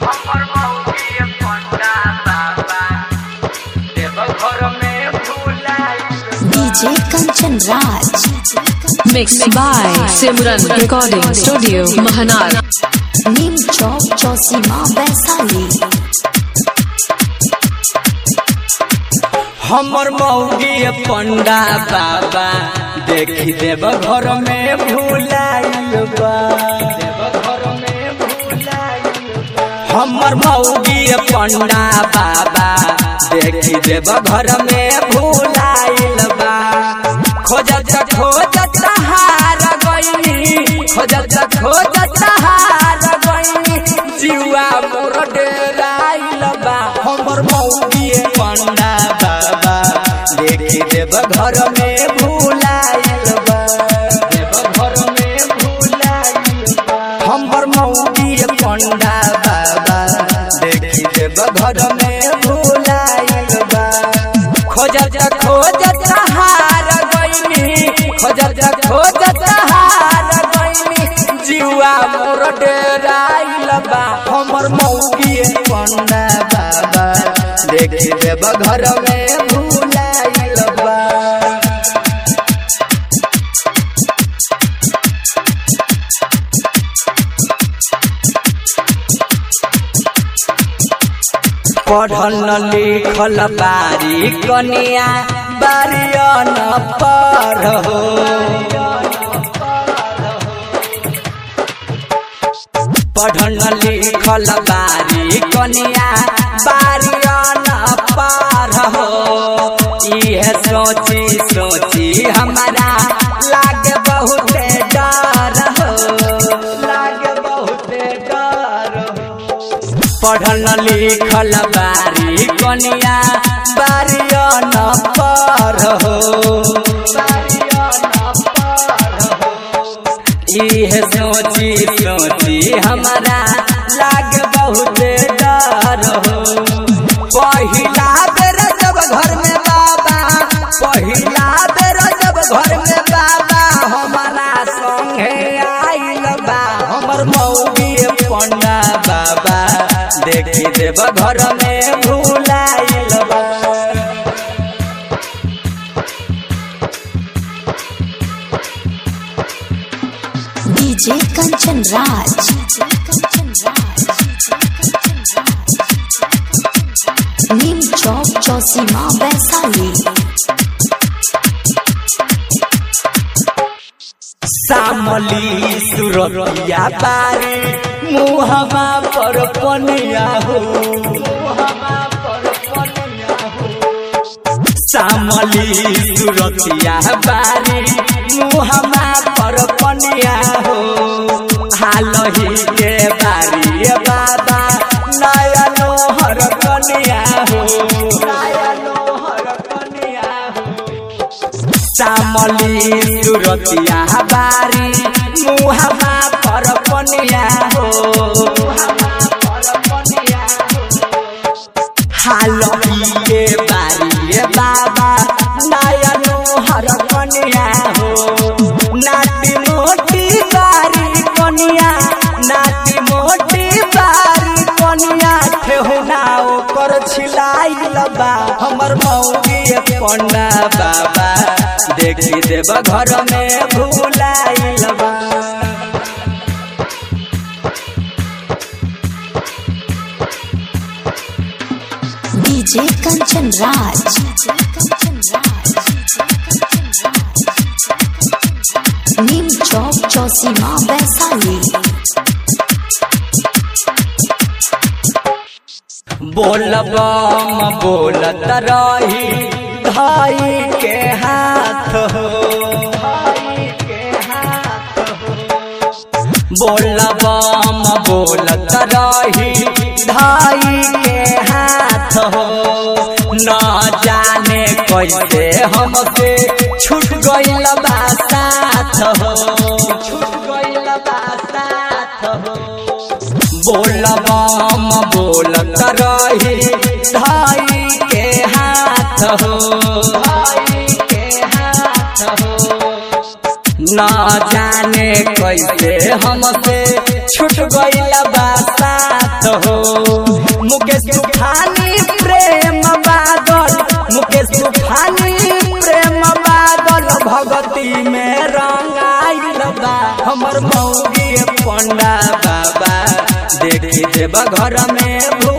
हमर मौगी पंडा बाबा देवघर में भुलाइल DJ Kanchan Raj Mixed by Simran Recording Studio, Mahanar. Neem Chowk Chausima Vaishali हमर मौगी पंडा बाबा देखी देव घर में भुलाइल बा देवघर में भुलाइल बा। हमर मौगी पंडा बाबा देखी देव घर में भुलाइल बा खोजत खोजत हार गईनी खोजत खोजत हार गईनी जीवा मोर डेराइल बा हमर मौगी पंडा बाबा देखी देव घर में भुलाइल बा देव घर में भुलाइल बा हमर मौगी पंडा बाबा देखी देव घर में भुलाइल बा खोजत खोजत हार गईनी खोजत खोजत हार गईनी जीवा मोर डेराइल बा हमर मौगी पंडा बाबा देखी देव घर में भुलाइल बा पढ़ल लिखल बारी कनिया बारियन पर हो पढ़ल लिखल बारी कनिया बारियन पर हो इहे सोची सोची हमारा लागे बहुत डर हो लागे बहुत डर हो पढ़ल लिखल बारी कनिया बारियन पर हो इहे सोची सोची हमारा लाग बहुत डर हो पहिला बेर जब घर में बाबा पहिला बेर जब घर में बाबा हमारा संगे आइल बा हमर मौगी पंडा बाबा देखी देव घर में भुलाइल बा डीजे कंचन राज नीम चौक चौसीमा वैशाली सामली सुरतिया बारी मुहमा पर पनिया हो सामली सुरतिया बारी मुहमा पर पनिया हो हालही के बारी बाबा नयनो हर कनिया हो नयनो हर कनिया हो चामली सुरतिया बारी मुहामा पर पनिया हो हालही बारी बाबा नयनो हर कनिया हो नाटी मोटी बारी कनिया नाटी मोटी बारी कनिया ठेहुना ओकर छिलाइल बा हमर मौगी पंडा बाबा देखी देव घर में भुलाइल बा डीजे कंचन राज नीम चौक चौसीमा वैशाली बोलबम बोलत रही भाई के हाथ हो बोलबम बोलत रही भाई के हाथ हो न जाने कैसे हमसे छूट गइल बा साथ हो छूट गइल बा साथ हो बोलबम बोलत रही धाई के हाथ हो न जाने कैसे हमसे छूट गइल बा साथ हो मुकेश तूफानी प्रेम बादल मुकेश तूफानी प्रेम बादल भगती में रंगाइल बा हमर मौगी पंडा बाबा देखी देव घर में